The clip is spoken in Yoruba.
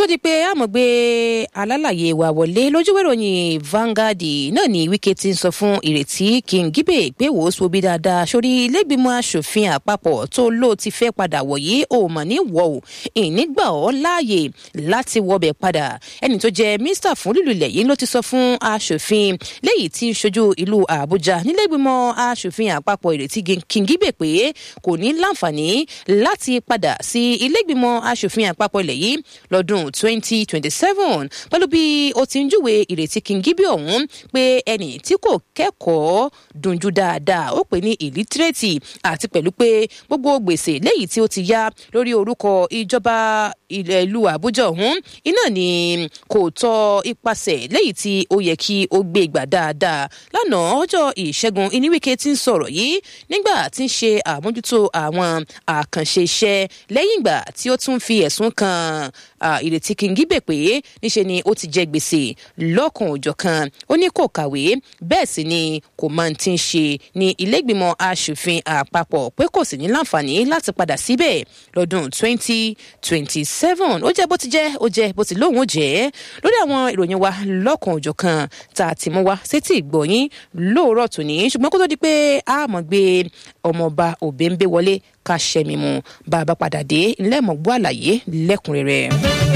di pé àmọ̀gbé alálàyé wa wọlé lójúwé ìròyìn Vanguard náà ni Wike ti ń sọ fún Ìrètí Kingibe pé wò ó sobi dáadáa sórí ilégbìmọ̀ asòfin àpapọ̀ tó ló ti fẹ́ padà wọ̀ yìí ò mọ̀ ní wọ̀ ò ìnígbà ọ́ láàyè láti wọbẹ̀ padà ẹni tó jẹ́ mínísítà fún lílu ilẹ̀ yìí ló ti sọ fún asòfin léyìí tí ń ṣojú ìlú Àbújá nílégbìmọ̀ asòfin àpapọ̀ Ìrètí Kingibe pé kò ní láǹfààní láti padà sí ilégbìmọ̀ asòfin àpapọ̀ ilẹ̀ yìí lọ́dún 2027 pẹ̀lú bí ó ti ń júwe Ìrètí Kingibe ọ̀hún pé ẹni tí kò kẹ́kọ̀ọ́ dunjú dáadáa ó pè ní ìlítírèètì àti pẹ̀lú pé gbogbo gbèsè léyìí tí ó ti yá lórí orúkọ ìjọba ìlú Àbújá ọ̀hún iná ni kò tọ́ ipasẹ̀ léyìí tí ó yẹ kí ó gbé gbà dáadáa lánàá ọjọ́ ìṣẹ́gun ìníwíkẹ́ ti ń sọ̀rọ̀ yìí nígbà tí ń ṣe àmójútó àwọn àkànṣe iṣẹ́ lẹ́yìn ìgbà tí ó tún fi ẹ̀sùn kan Ìrètí Kingibe pé níṣe ni ó ti jẹ gbèsè lọ́kàn òjọ̀ kan ó ní kò kàwé bẹ́ẹ̀ sì ni kò máa ti ń ṣe ní ilégbìmọ̀ asòfin àpapọ̀ pé kò sì ní láǹfààní láti padà síbẹ̀ lọ́dún 2027 ó jẹ́ bó ti jẹ́ ó jẹ́ bó ti lóun ó jẹ́ lórí àwọn ìròyìn wa lọ́kàn òjọ̀ kan tá a ti mú wá sétí ìgbọ̀yìn lóòrọ̀ tòní ṣùgbọ́n kó tó di pé a mọ̀ gbé ọmọọba òbẹ́ńbẹ́ wọlé ká ṣẹ́mi mu bá a bá padà dé ńlẹ́mọ̀gbọ́ àlàyé lẹ́kùnrẹ́rẹ́.